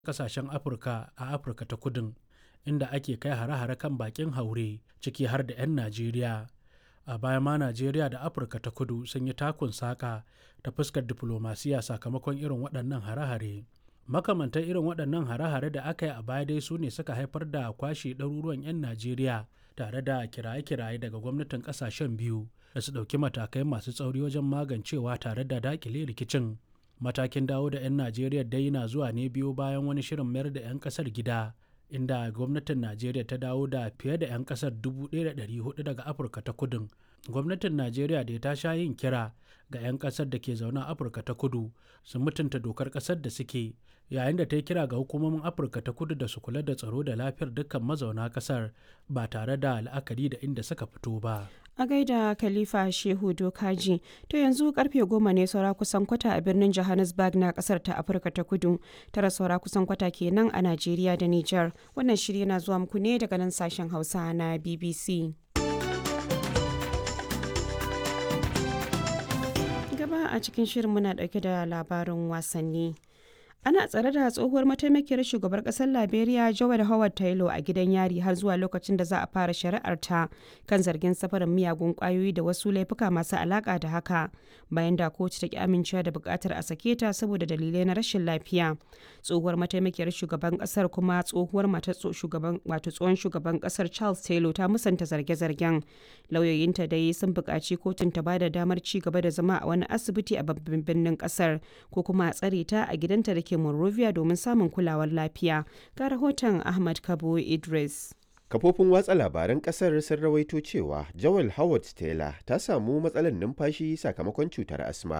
kasashen Afirka a Afirka ta Kudun, inda ake kai hare-hare kan baƙin haure, ciki har da 'yan Najeriya. A baya ma Najeriya da Afirka ta Kudu sun yi takun saƙa ta fuskar diflomasiyya sakamakon irin waɗannan hare-hare. Makamantan irin waɗannan hare-hare da aka yi a baya dai su ne suka haifar da kwashe ɗaruruwan 'yan Najeriya tare da kiraye-kiraye daga gwamnatin ƙasashen biyu da su ɗauki matakai masu tsauri wajen magancewa tare da daƙile rikicin. Matakin dawo da 'yan Najeriya dai na zuwa ne biyo bayan wani shirin mayar da 'yan ƙasar gida, inda gwamnatin Najeriya ta dawo da fiye da 'yan ƙasar 1,400 daga Afirka ta Kudun. Gwamnatin Najeriya dai ta sha yin kira ga 'yan ƙasar da ke zaune a Afirka ta Kudu su mutunta dokar ƙasar da suke, yayin da ta yi kira ga hukumomin Afirka ta Kudu da su kula da tsaro da lafiyar dukkan mazauna ƙasar ba tare da la'akari da inda suka fito ba. A gaida Khalifa Shehu Dokaji, to yanzu karfe goma ne saura kusan kwata a birnin Johannesburg na kasar ta Afirka ta Kudu, tara saura kusan kwata kenan a Najeriya da Nijar. Wannan shiri yana zuwa muku ne daga nan sashen Hausa na BBC. Gaba a cikin shirin muna dauke da labarin wasanni. ana tsare da tsohuwar mataimakiyar shugabar kasar liberia joel howard taylor a gidan yari har zuwa lokacin da za a fara shari'ar ta kan zargin safarin miyagun kwayoyi da wasu laifuka masu alaka da haka bayan da kotu ta ki amincewa da bukatar a sake ta saboda dalilai na rashin lafiya tsohuwar mataimakiyar shugaban kasar kuma tsohuwar matar shugaban wato tsohon shugaban kasar charles taylor ta musanta zarge-zargen lauyoyinta dai sun buƙaci kotun ta bada damar ci gaba da zama a wani asibiti a babban birnin kasar ko kuma a tsare ta a gidanta da ke Monrovia domin samun kulawar lafiya. Ga rahoton Ahmad Kabo Idris. Kafofin watsa labaran kasar sun rawaito cewa Joel Howard Taylor ta samu matsalar numfashi sakamakon cutar asma